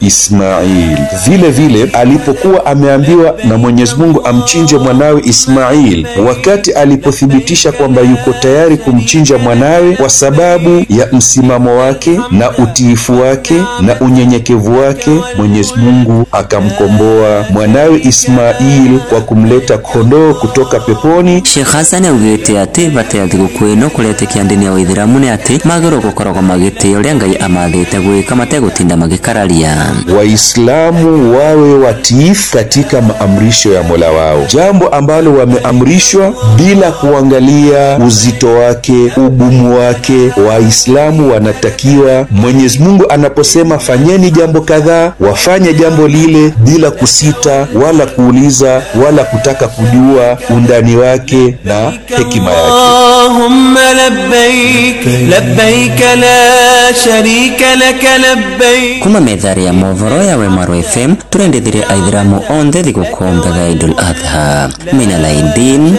Ismail. Vile vile alipokuwa ameambiwa na Mwenyezi Mungu amchinje mwanawe Ismail, wakati alipothibitisha kwamba yuko tayari kumchinja mwanawe kwa sababu ya msimamo wake na utiifu wake na unyenyekevu wake, Mwenyezi Mungu akamkomboa mwanawe Ismail kwa kumleta kondoo kutoka peponi. Sheikh Hassan augite ati bata ya thigũkũ ĩno kũretĩkia ndini ya Ũithĩramu nĩ atĩ magĩrĩirwo gũkoragwo magĩtĩĩa ũrĩa Ngai amathĩte gwĩka mategũtinda magĩkararia. Waislamu wawe watiifu katika maamrisho ya Mola wao, jambo ambalo wameamrishwa bila kuangalia uzito wake, ugumu wake. Waislamu wanatakiwa, Mwenyezi Mungu anaposema fanyeni jambo kadhaa, wafanye jambo lile bila kusita wala kuuliza wala kutaka kujua undani wake na hekima yake. اللهم لبيك لبيك لا شريك لك لبيك kuma methari ya movoro ya wemaro fm turendithirie aithiramu onthe thigũkũ mbega idul adha mina laidin